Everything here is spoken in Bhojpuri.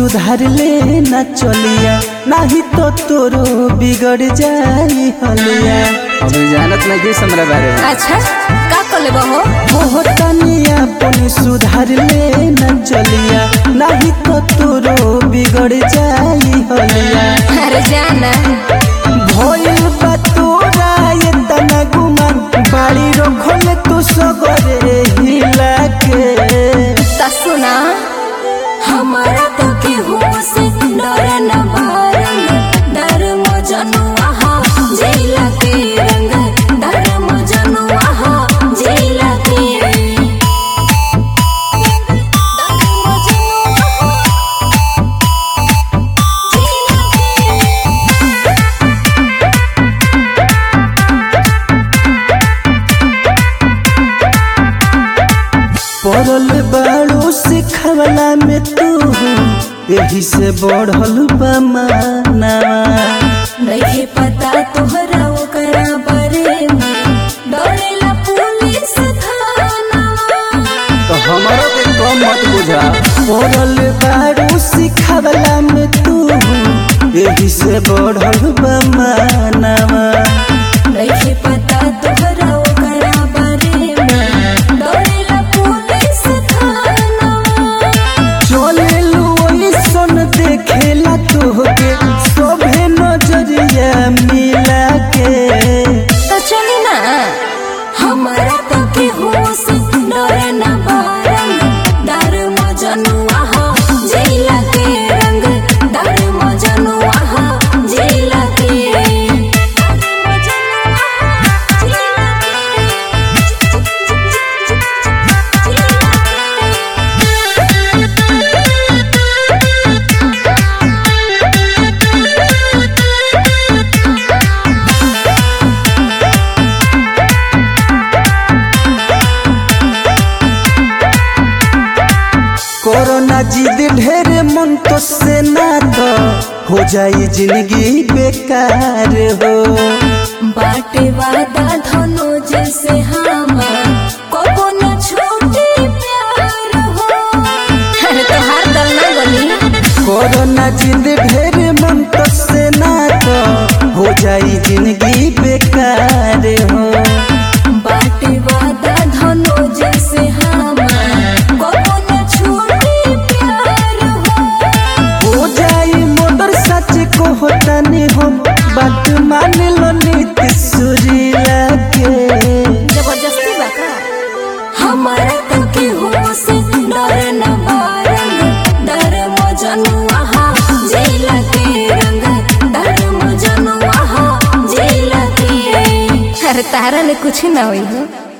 सुधार ले न चलिया नहीं तो तोरो बिगड़ जाई हलिया अभी जानत नहीं किस हमरा बारे में अच्छा का कर लेबो हो हो तनिया अपन सुधार ले न चलिया नहीं तो तोरो बिगड़ जाई हलिया अरे जाना भइल बा तोरा ये तना गुमान बाड़ी रखल तू सगरे हिला के ता सुना हमारा तो के हो से डर न मारंग डर मो जनुआ हा जेला के रंग डर मो जनुआ हा जेला के डर मो जनुआ हा जेला के पड़ल बाड़ू सिखवला में तू यही से बढ़ल बा माना नहीं पता तोहरा ओकरा बारे में डरेला पुलिस थाना तो हमारो के कम मत बुझा पड़ल बाड़ू सिखवला में तू यही से बढ़ल बा माना नहीं पता तोहरा ओकरा बारे में डरेला पुलिस थाना चले लो सन देखेला तोहके सभे नजरिया मिला के तो चली ना हमारा तो के होश डर न बारंग डर मजनुआ हो जेला के रंग डर मजनुआ हो जेला के कोरोना जिद ढेर मन तो से ना तो हो जाई जिंदगी बेकार हो बाटे वादा धनो जैसे हमार कबो न छोटे प्यार हो अरे तो हार दल ना गली कोरोना जिद ढेर मन तो से ना तो हो जाई जिंदगी बेकार हो बाटे वादा धनो जैसे हमार कबो न छोटे प्यार हो हो जाई मोटर सच को होता नहीं हम बात मान लो नीति सुरीला के जबरदस्ती बाका हमारा तो के होश डर न बारंग डर मजनुआ हा जेला के रंग डर मजनुआ हा जेला के अरे तारा ने कुछ ना होई हो